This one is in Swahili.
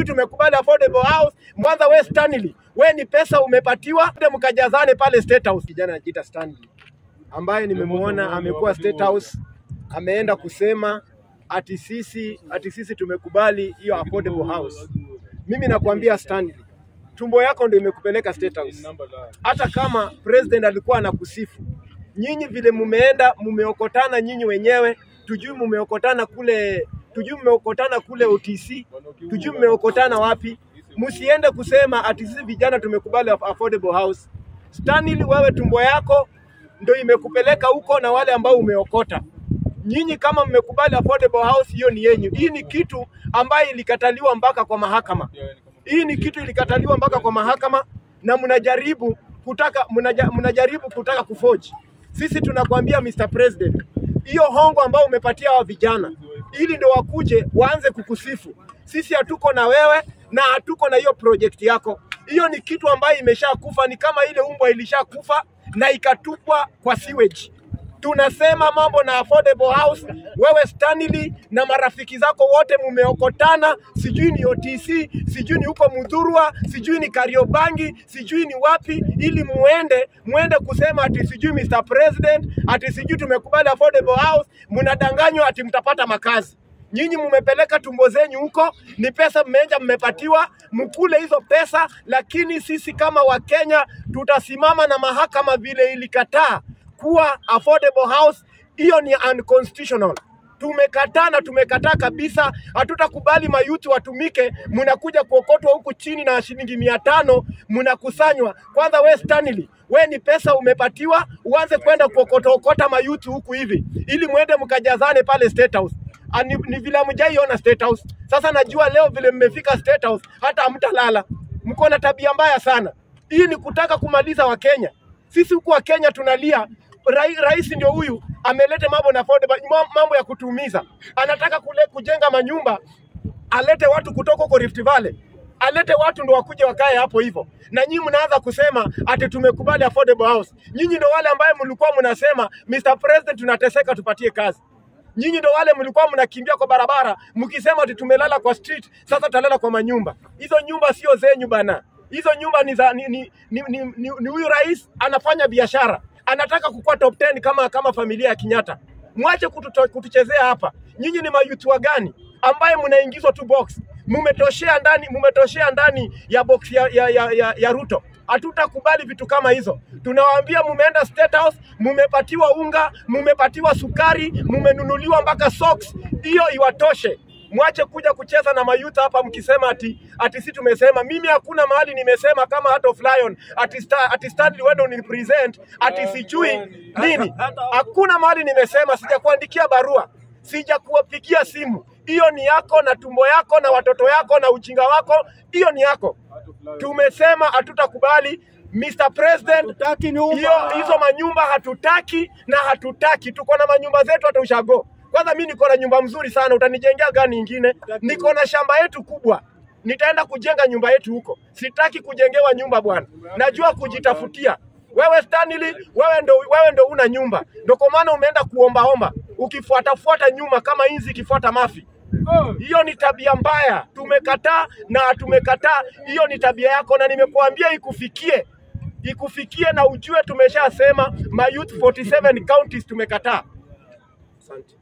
tumekubali affordable house. Mwanza we Stanley, we ni pesa umepatiwa, ndio mkajazane pale State House. Kijana anajiita Stanley ambaye nimemuona amekuwa State House, ameenda kusema ati sisi ati sisi tumekubali hiyo affordable house. Mimi nakwambia Stanley, tumbo yako ndio imekupeleka State House. Hata kama president alikuwa anakusifu, nyinyi vile mumeenda mumeokotana nyinyi wenyewe, tujui mumeokotana kule, tujui mumeokotana kule OTC, tujui mumeokotana wapi. Msiende kusema ati sisi vijana tumekubali aff- affordable house. Stanley, wewe tumbo yako ndio imekupeleka huko na wale ambao umeokota. Nyinyi kama mmekubali affordable house, hiyo ni yenyu. Hii ni kitu ambayo ilikataliwa mpaka kwa mahakama. Hii ni kitu ilikataliwa mpaka kwa mahakama na mnajaribu kutaka mnaja, mnajaribu kutaka kufoji. Sisi tunakwambia Mr. President, hiyo hongo ambayo umepatia hawa vijana ili ndio wakuje waanze kukusifu. Sisi hatuko na wewe na hatuko na hiyo project yako. Hiyo ni kitu ambayo imeshakufa, ni kama ile umbwa ilishakufa na ikatupwa kwa sewage tunasema mambo na affordable house. Wewe Stanley na marafiki zako wote mumeokotana, sijui ni OTC, sijui ni huko Mudhurwa, sijui ni Kariobangi, sijui ni wapi, ili muende muende kusema ati sijui Mr President, ati sijui tumekubali affordable house. Mnadanganywa ati mtapata makazi. Nyinyi mmepeleka tumbo zenyu huko, ni pesa mmeenda mmepatiwa, mkule hizo pesa, lakini sisi kama Wakenya tutasimama na mahakama vile ilikataa kuwa affordable house, hiyo ni unconstitutional. Tumekataa na tumekataa kabisa, hatutakubali mayuti watumike, mnakuja kuokotwa huku chini na shilingi mia tano mnakusanywa. Kwanza we Stanley, we ni pesa umepatiwa, uanze kwenda kuokota okota mayuti huku hivi, ili mwende mkajazane pale State House. Ah, Ni, ni vile hamjaiona State House. Sasa najua leo vile mmefika State House, hata hamtalala. Mko na tabia mbaya sana. Hii ni kutaka kumaliza Wakenya. Sisi huku wa Kenya tunalia rai, rais ndio huyu ameleta mambo na affordable, ma- mambo ya kutuumiza. Anataka kule kujenga manyumba, alete watu kutoka huko Rift Valley, alete watu ndo wakuje wakae hapo hivyo, na nyinyi mnaanza kusema ati tumekubali affordable house. Nyinyi ndo wale ambaye mlikuwa mnasema Mr President, tunateseka, tupatie kazi. Nyinyi ndo wale mlikuwa mnakimbia kwa barabara mkisema ati tumelala kwa street, sasa talala kwa manyumba. Hizo nyumba sio zenyu bana, hizo nyumba ni za ni, ni, ni, ni, ni, ni huyu rais anafanya biashara, anataka kukuwa top 10 kama kama familia ya Kenyatta. Mwache kututo, kutuchezea hapa. Nyinyi ni mayutua gani ambaye mnaingizwa tu box? Mumetoshea ndani, mumetoshea ndani ya box ya, ya, ya, ya, ya Ruto. Hatutakubali vitu kama hizo. Tunawaambia mumeenda State House, mumepatiwa unga, mumepatiwa sukari, mumenunuliwa mpaka socks. Hiyo iwatoshe. Mwache kuja kucheza na mayuta hapa mkisema ati ati si tumesema. Mimi hakuna mahali nimesema kama Heart of Lion ati sta, ati Stanley wewe ndio represent ati sijui nini. Hakuna mahali nimesema, sijakuandikia barua, sijakuwapigia simu. Hiyo ni yako na tumbo yako na watoto yako na ujinga wako, hiyo ni yako. Tumesema hatutakubali Mr. President, Hatutaki nyumba. hiyo hizo manyumba hatutaki na hatutaki. Tuko na manyumba zetu hata ushago. Kwanza mi niko na nyumba mzuri sana, utanijengea gani ingine? Niko na shamba yetu kubwa, nitaenda kujenga nyumba yetu huko. Sitaki kujengewa nyumba bwana, najua kujitafutia. Wewe Stanley, wewe ndo, wewe ndo una nyumba, ndo kwa maana umeenda kuombaomba ukifuatafuata nyuma kama inzi ikifuata mafi. Hiyo ni tabia mbaya, tumekataa na tumekataa. Hiyo ni tabia yako, na nimekuambia ikufikie, ikufikie na ujue tumeshasema, ma youth 47 counties tumekataa. Asante.